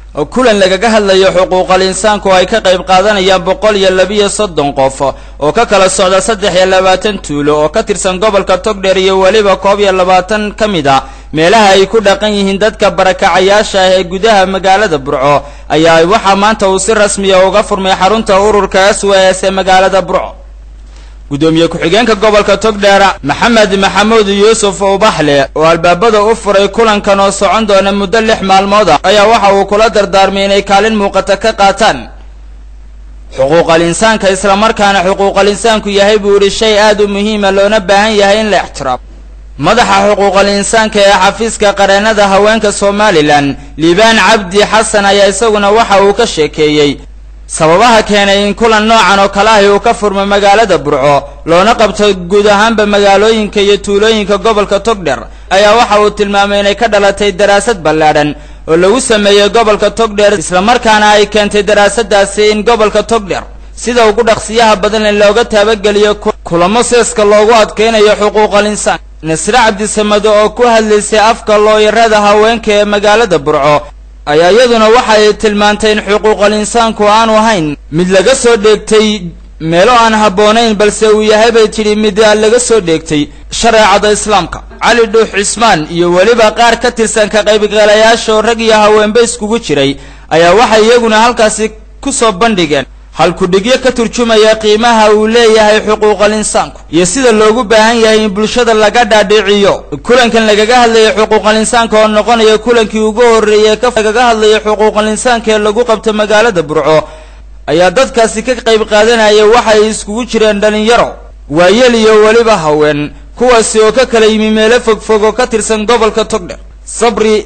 kulan lagaga hadlayo xuquuqal insaanka oo ay ka qayb qaadanayaan boqol iyo labiyo soddon qof oo ka kala socda saddex iyo labaatan tuulo oo ka tirsan gobolka togdheer iyo weliba koob iyo labaatan ka mid a meelaha ay ku dhaqan yihiin dadka barakacayaasha ah ee gudaha magaalada burco ayaa waxaa maanta uu si rasmiya uga furmay xarunta ururka s w s ee magaalada burco gudoomiye ku-xigeenka gobolka togdheer maxamed maxamuud yuusuf ubaxle oo albaabada u furay kulankan oo socon doona muddo lix maalmood ah ayaa waxa uu kula dardaarmay inay kaalin muuqata ka qaataan xuquuqal insaanka islamarkaana xuquuqal insaanku yahay buu yidhi shay aad u muhiima loona baahan yahay in la ixtiraamo madaxa xuquuqal insaanka ee xafiiska qareennada haweenka somalilan liibaan cabdi xasan ayaa isaguna waxa uu ka sheekeeyey sababaha keenay in kulan noocan oo kale ahi uu ka furmo magaalada burco loona qabto guud ahaanba magaalooyinka iyo tuulooyinka gobolka togdher ayaa waxa uu tilmaamay inay ka dhalatay daraasad ballaadhan oo lagu sameeyey gobolka togdher islamarkaana ay keentay daraasadaasi in gobolka togdher sida ugu dhaqsiyaha badan in looga taabageliyo kulamo seeska loogu adkaynayo xuquuqal insaan nasre cabdisamado oo ku hadlaysay afka looyarada haweenka ee magaalada burco ayaa iyaduna waxa ay tilmaantay in xuquuqal insaanku aanu ahayn mid laga soo dheegtay meelo aan habboonayn balse uu yahay bay tidhi mid laga soo dheegtay shareecada islaamka cali dhuux cismaan iyo weliba qaar ka tirsan ka qaybgalayaasha oo rag iyo haweenba iskugu jiray ayaa waxay iyaguna halkaasi ku soo bandhigeen halkudhigyo ka turjumaya qiimaha uu leeyahay xuquuqal insaanku iyo sida loogu baahan yahay in bulshada laga dhaadhiciyo kulankan lagaga hadlayay xuquuqal insaanka oo noqonaya kulankii ugu horreeyay ka lagaga hadlayay xuquuqal insaanka ee lagu qabto magaalada burco ayaa dadkaasi ka qayb qaadanaya waxay iskugu jireen dhalinyaro waayel iyo weliba haween kuwaasi oo ka kala yimi meelo fogfog oo ka tirsan gobolka togdher sabri